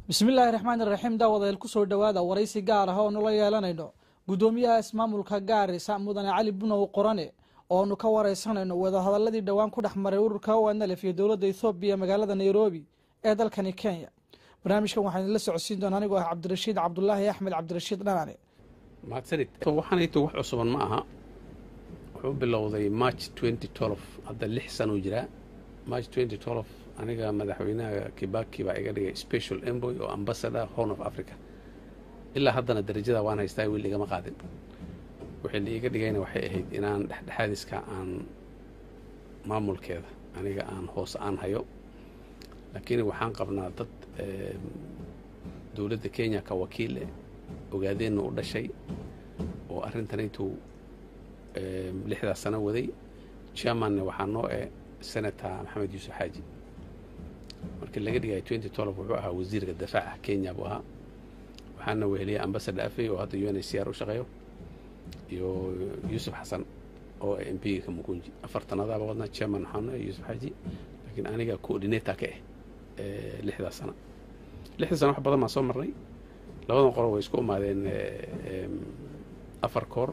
bismillaahi raxmaan iraxiim daawadeel kusoo dhowaada waraysi gaar ah oo nula yeelanayno guddoomiyaha ismaamulka gaarisa mudane cali bunow qorane ooanu ka wareysanayno wadahadaladii dhowaan ku dhex maray ururka onlf iyo dowladda ethoobiya magaalada nairobi ee dalkani kenya barnaamijkan waxaan idinla socodsiin doona anigoo ah cabdirashiid cabdulaahi axmed cabdirashiid dhanane mahadsanid waxaanayto wax cusuban ma aha wuxuu bilowday march hadda lix sanuu jiraa march aniga madaxweynaha kibaki baa iga dhigay special emboy oo ambassador horn of africa ilaa haddana darajada waan haystaa wiil igama qaadin wixii la iga dhigayna waxay ahayd inaan dhexdhexaadiska aan maamulkeeda aniga aan hoos aan hayo laakiin waxaan qabnaa dad dowladda kenya ka wakiile ogaadeenna u dhashay oo arrintanaytuu lixdaas sano waday chairmanna waxaa noo e senator maxamed yuusuf xaaji markii laga dhigaya wuxuu ahaa wasiirka dafaaca kenya buu ahaa waxaana weheliyay ambassador afey oo hadda u n h c r u shaqeeyo iyo yuusuf xasan oo m p ka mukunji afartanadaaba wadna chairman waxaano yuusuf xaaji laakiin aniga coordinator ka ah lixdaas sana lixdaas sana wax badan baan soo marnay labadan qolo way isku imaadeen afar koor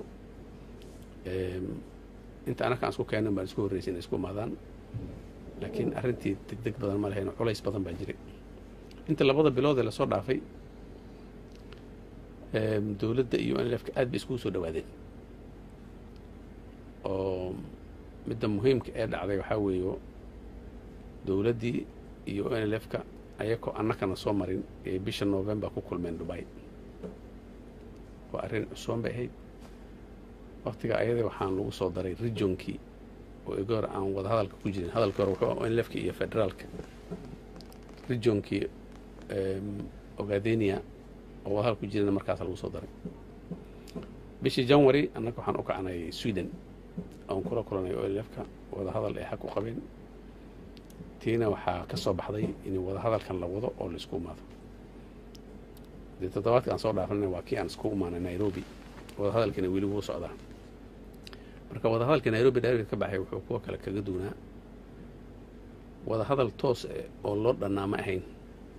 inta anaka aan isku keenan baan isku horreysay inay isku imaadaan laakiin arrintii deg deg badan ma lahayn culays badan baa jiray inta labada bilood ee lasoo dhaafay dowladda iyo nlfka aad bay iskugu soo dhawaadeen oo midda muhiimka ee dhacday waxaa weeyo dowladdii iyo nlfka ayakoo annakana soo marin ee bisha novembar ku kulmeen dubai waa arrin cusuban bay ahayd waktiga ayada waxaan lagu soo daray regionkii oo igi hore aan wada hadalka ku jirin hadalkii hore wuxuu nlfka iyo federaalka regionkii ogadenia oo wada hadal ku jirana markaas lagu soo daray bishii january annaga waxaan u kacnay sweden oon kula kulanay onlfka wada hadal ay xag u qabeen tiina waxaa ka soo baxday in wada hadalkan la wado oo laisku imaado dee toddobaadka aan soo dhaafana waa kii aan isku imaanay nairobi wada hadalkiina weli wuu socdaa marka wada hadalka nairobi direct ka baxay wuxuu kuwa kale kaga duunaa wada hadal toos oo loo dhannaa ma ahayn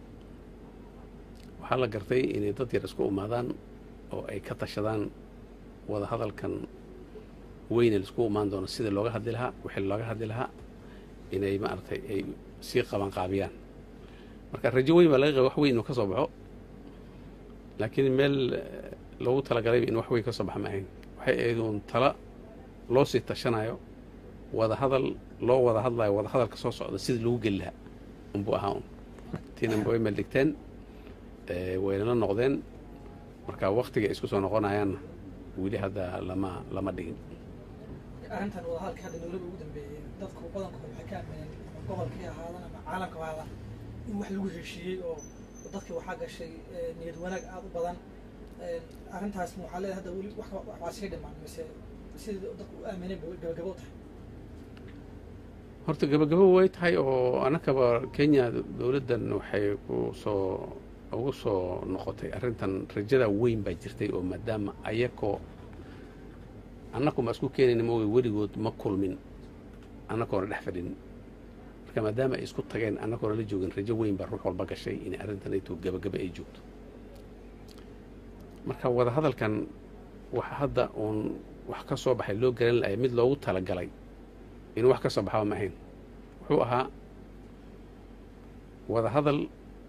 waxaa la gartay inay dad yar isku imaadaan oo ay ka tashadaan wada hadalkan weyne laisku imaan doono sida looga hadli lahaa wixii looga hadli lahaa inay maaragtay ay sii qabanqaabiyaan marka rajo weyn baa laga qaba wax weyn inuu ka soo baxo laakiin meel loogu talagalay in wax weyn ka soo baxa ma ahayn waxay ahayd uun tala loo sii tashanayo wada hadal loo wada hadlayo wada hadalka soo socda sidii lagu geli lahaa unbuu ahaa un tiina way meel dhigteen waynala noqdeen marka waktiga isku soo noqonayaanna weli hadda lama lama dhigin arrintan wadahadalka hadda dowladda ugu dambeeyey dadku badankood waxay ka aamineen gobolkii ahaadan ama caalamka ahaadan in wax lagu heshiiyey oo dadkii waxaa gashay niyad wanaag aada u badan arrintaas waxaa leedahay hadda weli waxbaa sii dhimaan mise sidii dadku u aamineen bay gabagabo tahay horta gabagabo way tahay oo annakaba kenya dowladdan waxay ku soo ugu soo noqotay arrintan rajada weyn baa jirtay oo maadaama ayakoo annaku ma isku keenayna maogay weligood ma kulmin annakoona dhex fadhin marka maadaama ay isku tageen annakoona la joogin rajo weyn baa ruux walba gashay in arrintanayto gabagaba ay joogto marka wada hadalkan waxa hadda uun wax ka soo baxay loo garan lahay mid loogu talagalay inuu wax ka soo baxaba ma ahayn wuxuu ahaa wada hadal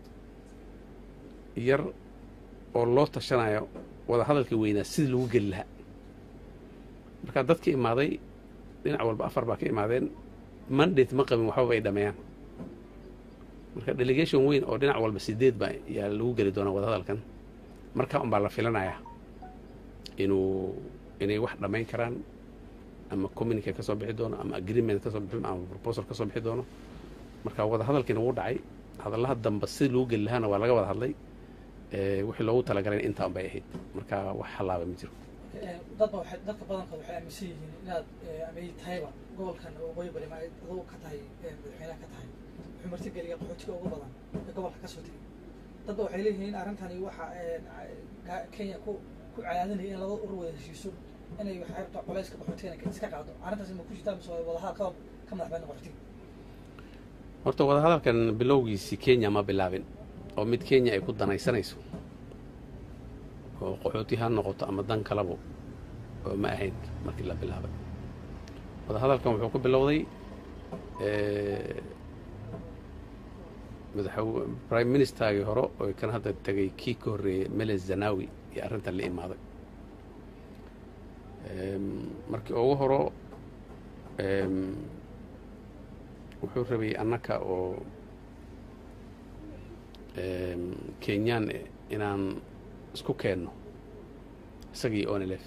yar oo loo tashanayo wada hadalkii weynaa sidii lagu geli lahaa marka dadka imaaday dhinac walba afar baa ka imaadeen mandate ma qabin waxbaba ay dhameeyaan marka delegation weyn oo dhinac walba sideed baa yaa lagu geli doonaa wada hadalkan markaa un baa la filanayaa inuu inay wax dhammayn karaan ama communicate ka soo bixi doono ama agreement kasoo bixi ama proposal ka soo bixi doono marka wada hadalkiina wuu dhacay hadallaha damba sidii lagu geli lahaana waa laga wada hadlay wixii loogu talagalay intaan bay ahayd marka wax hallaaba ma jiro dadba waxay dadka badankood waxay aaminsan yihiin inaad ama ay tahayba gobolkan waqooyi bari ma aduu ka tahay madaxweynaha ka tahay wuxuu martigeliya qaxootiga ugu badan ee gobolka kasoo tegay dadba waxay leeyihiin arrintani waxa kenya ku ku cadaadinaya in laba urur wada heshiiso inay xeebta culayska qaxootigana iska qaado arrintaas ma ku jirtaa mise wadaha ka ka madax banaan qaxootiga horta wada hadalkan bilowgiisii kenya ma bilaabin oo mid kenya ay ku danaysanayso oo qaxooti ha noqoto ama dan kalabo oo ma ahayn markii la bilaabay wadahadalkan wuxuu ku bilowday madaxw prime ministergii hore oo kan hadda tegay kii ka horreeyey meles zanawi iyo arrintan la imaaday markii ugu horo wuxuu rabay annaka oo kenyaan inaan isku keenno isagii onelef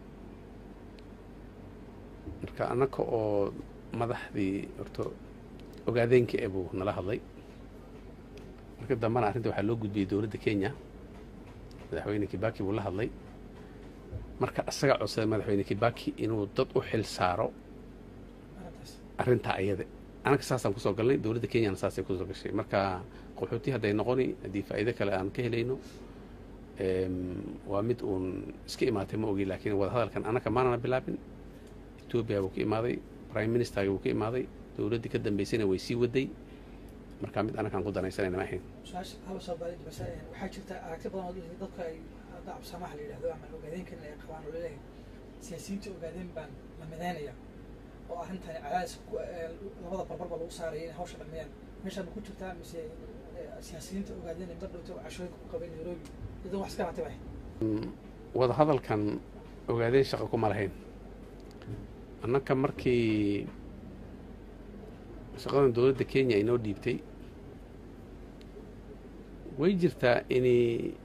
marka annaka oo madaxdii horto ogaadeenka e buu nala hadlay marka dambena arrinta waxaa loo gudbiyey dowladda kenya madaxweyne kibaki buu la hadlay marka isaga codsaday madaxweyne kibaki inuu dad u xil saaro arrintaa ayada annaga saasaan kusoo galnay dowladda kenyana saasay kusoo gashay marka qaxooti hadday noqoni haddii faa'iido kale aan ka helayno waa mid uun iska imaatay ma ogi laakiin wadahadalkan annaka maanana bilaabin etoobiya buu ka imaaday prime ministergi buu ka imaaday dowladdii ka dambaysayna way sii waday marka mid annakaan ku danaysanayna ma ahayn su-aasha haba soo baaray bas waxaa jirta aragti badan oo dadka ay hadda absamaha la yidhahdo ama ogaadeenkan ay qabaan oo laleeyahay siyaasiyiinta ogaadeen baan la midaynaya oo arrintani cadaadis labada barbarba lagu saaraya inay hawsha dhammeeyaan meeshaan ma ku jirtaa mise siyaasiyiinta ogaadeen mar dhowta cashooyinka ku qabay nairobi iyadoo wax iska ratib ah wadahadalkan ogaadeen shaqa kuma lahayn annaka markii shaqadan dowladda kenya inoo dhiibtay way jirtaa inay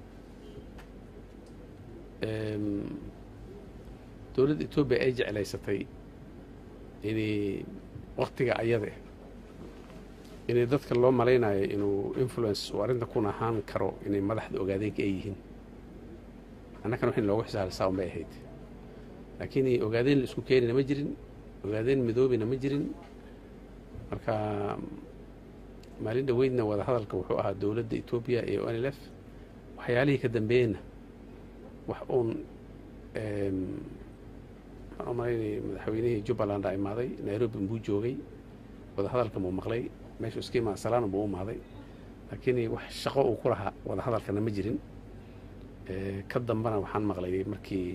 dowladda etoobiya ay jeclaysatay inay waktiga ayada inay dadka loo malaynayo inuu influence uu arrinta kun ahaan karo inay madaxda ogaadeenka ay yihiin annakana wax in loogu xisaabsaa unbay ahayd laakiin ogaadeen la isku keenina ma jirin ogaadeen midoobina ma jirin marka maalin dhoweydna wadahadalka wuxuu ahaa dowladda etoobiya iyo onlf waxyaalihii ka dambeeyeyna wax uun waxaan u malaynayay madaxweynihii jubbaland a imaaday nairobi buu joogay wadahadalkan buu maqlay meeshuu iska imaa salaana buu u imaaday laakiin wax shaqo uu ku lahaa wadahadalkana ma jirin ka dambana waxaan maqlay markii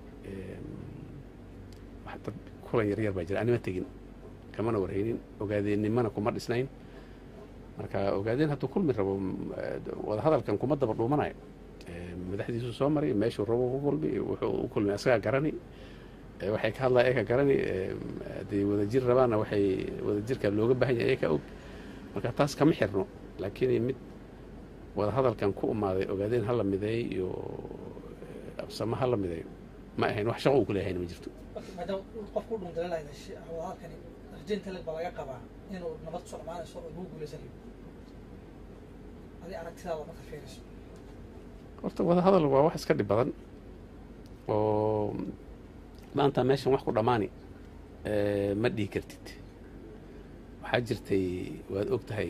wax dad kulan yaryar baa jira anima tegin kamana warhaynin ogaadeennimana kuma dhisnayn marka ogaadeen hadduu kulmi rabo wadahadalkan kuma daba dhuumanayo madaxdiisuu soo maray meeshuu rabo ku kulmi wuxuu u kulmi asagaa garani waxay ka hadlaya eka garani hadday wadajir rabaanna waxay wadajirka looga baahan yahay eka og marka taas kama xirno laakiin mid wadahadalkan ku umaaday ogaadeen hala mideey iyo absamo hala mideeyo ma ahayn wax shaqo uu kuleeyahayn ma jirto maadaama qofku u dhundalalahay wadahadalkani rajaynta leg baa laga qabaa inuu nabad kusoo dhamaanayso oo lagu guulaysanayo adi aragtidaada marka fiiriso horta wadahadal waa wax iska dhib badan oo maanta meeshan wax ku dhammaani ma dhihi kartid waxaa jirtay waad og tahay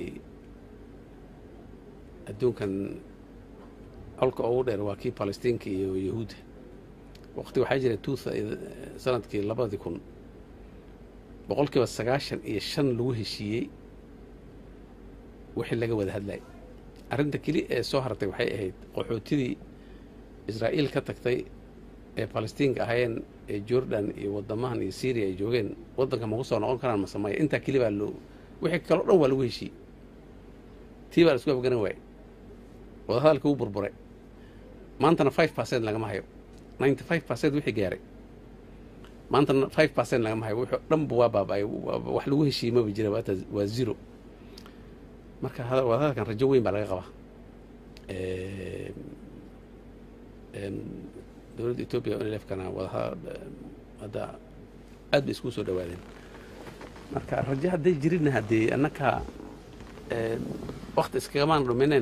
adduunkan colka ugu dheer waa kii palestiinka iyo yahuudda waqti waxaa jira tu sanadkii labadii kun boqol kiiba sagaashan iyo shan lagu heshiiyey wixii laga wada hadlayay arrinta keli ee soo hartay waxay ahayd qaxootidii israa'iil ka tagtay ee palestiinka ahaayeen ee jordan iyo wadamahan iyo syriya ay joogeen waddanka maku soo noqon karaan masamaya intaa keli baa loo wixii kaloo dhan waa lagu heshiiyey tii baa la isku afgaran waayey wadahadalka wuu burburay maantana five percent lagama hayo ninety five percent wixii gaaray maantana five percent lagama hayo wuxuu dhanba waa baaba-ay wax lagu heshiimaba jira waata waa zero marka wadahadalkan rajo weyn baa laga qabaa dowladda etoobiya onlefkana wadaha hadda aad bay isku soo dhawaadeen marka rajo hadday jirinna haddii annaka wakti iskagamaan dhumineen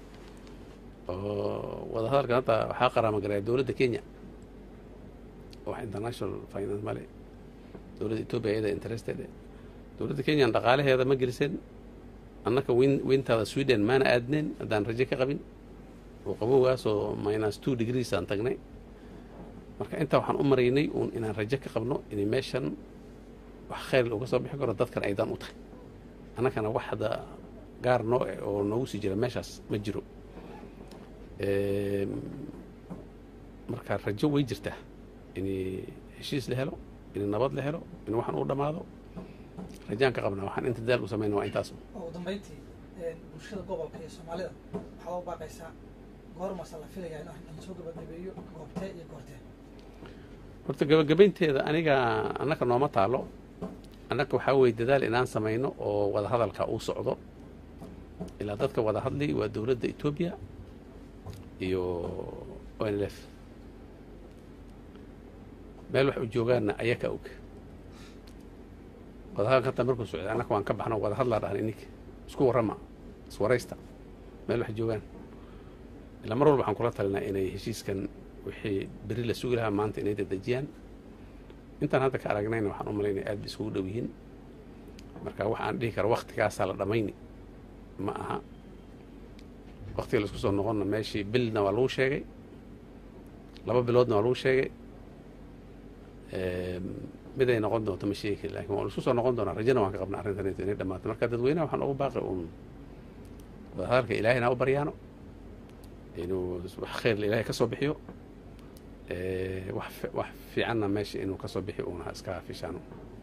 oo wadahadalkan hadda waxaa qaraama garaya dowladda kenya wax international finance male dowladda etoobiya iyada interested dowladda kenyan dhaqaalaheeda ma geliseen annaka win wintaada sweden maana aadneen haddaan rajo ka qabin oo qabowgaasoo minus two degrees aan tagnay marka intaa waxaan u maraynay uun inaan rajo ka qabno inay meeshan wax khayr uga soo bixi karo dadkan aydan u tahay annakana wax hadda gaar noo eh oo noogu sii jira meeshaas ma jiro Em, marka rajo way jirtaa in heshiis la helo in nabad la helo in waxaan u dhammaado rajaan ka qabnaa waxaan inta daal u samayna waa intaas oo ugu dambeyntii bulshada gobolka iyo soomaalida waxaa u baaqaysaa goormasa la filayaa in arrintan soo gabagabeeyo goobtee iyo goortee horta gabagabaynteeda aniga annaka nooma taalo annaka waxaa weeye dadaal inaan samayno oo wada hadalka uu socdo ilaa dadka wada hadli waa dowladda etoobiya iyo onlf meel wax u joogaanna ayaka og wadahadalka hata markuu socday annaka waan ka baxno wada hadlaa dhahan ininka isku warrama iswaraysta meel wax joogaan ilaa mar walba waxaan kula talinaa inay heshiiskan wixii beri la sugi lahaa maanta inay dadejiyaan intaan hadda ka aragnayna waxaan u malaynaya aad bay isugu dhow yihiin marka waxaan dhihi kara waktigaasaa la dhammayni ma aha waktiga laisku soo noqonna meeshii bilna waa lagu sheegay laba biloodna waa lagu sheegay Em, mid ay noqon doonto ma sheegi kari lakin waa laisku soo noqon doonaa rajana waan ka qabnaa arrintan inay dhammaato marka dadweynaha waxaan ugu baaqay uun wadahadalka ilaahayna ha u baryaano inuu wax khayr ilaahay ka soo bixiyo Eh, wax fi- wax fiicanna meesha inuu ka soo bixiyo uuna iska fishaano